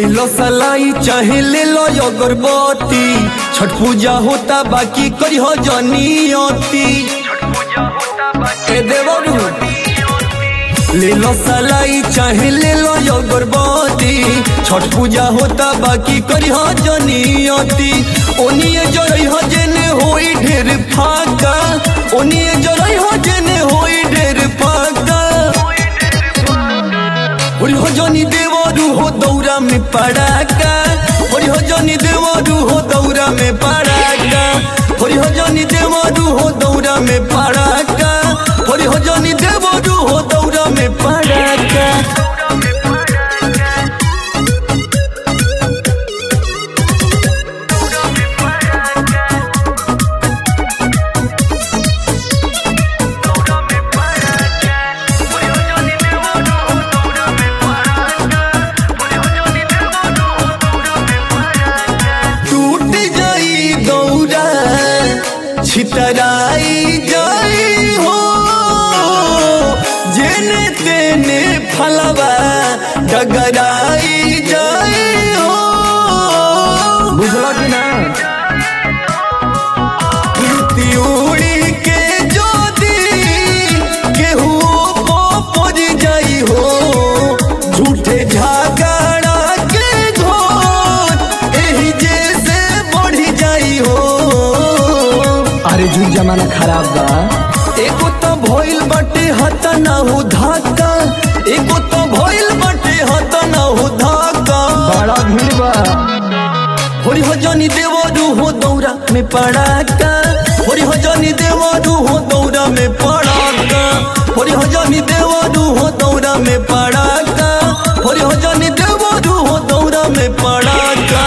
लो सलाई चाहे ले लो अगरबत्ती छठ पूजा होता बाकी करी हो जनियती ए देवरू ले लो सलाई चाहे ले लो अगरबत्ती छठ पूजा होता बाकी करी हो जनियती ओनिए जरई हो जेने होई ढेर फाका ओनिए जरई हो जेने होई ढेर फाका होरी हो जनी देवरू हो दौरा में पड़ाका होरी हो जनी देवरू हो दौरा में पड़ाका होरी हो जनी देवरू हो दौरा में पड़ाका होरी हो जनी देवरू हो दौरा में पड़ाका टूट जाई दौरा छितराई जाई हो जेने तेने फलवा डगराई जाई हो बुझला कि ना कीर्ति उड़ी के ज्योति केहू पोपज जाई हो झूठे झगड़ा के घोर एही जैसे बढ़ जाई हो अरे जुग जमाना खराब बा एगो तो भइल बाटे हत ना हो धाका एगो तो भइल बाटे हत ना हो धाका बड़ा भीड़ बा होरी हो जनी देवरू हो दौरा में पड़ाका होरी हो जनी देवरू हो दौरा में पड़ाका होरी हो जनी देवरू हो दौरा में पड़ाका होरी हो जनी देवरू हो दौरा में पड़ाका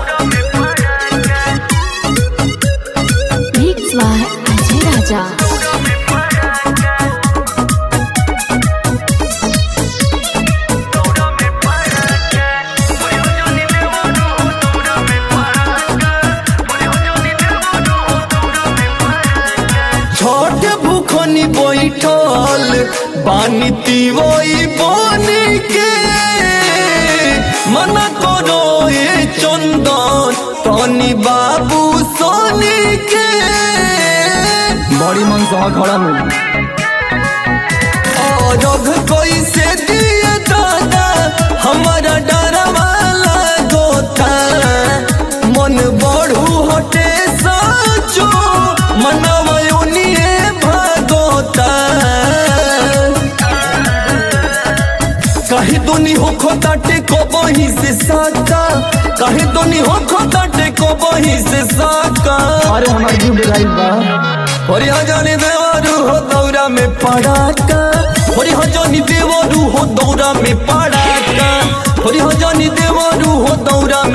Mixed by Ajay Raja. छोट भूखनी बैठल बानी तिवई बनी के मन करो ए चंदन तनी बाबू सोनी के बड़ी मन सह खड़ा मिली अरघ कैसे दिए दादा हमारा डरवा लागोता मन बढ़ू हटे साचो मनवा उनिए भागोता कहे दोनी हो खोताटे को बही से साका कहे दोनी हो खोताटे को बही से साका अरे हमार जीव डेराइल बा होरी हजानी देवरू हो दौरा में पड़ाका होरी हजानी देवरू हो दौरा में पड़ाका होरी हजानी देवरू हो दौरा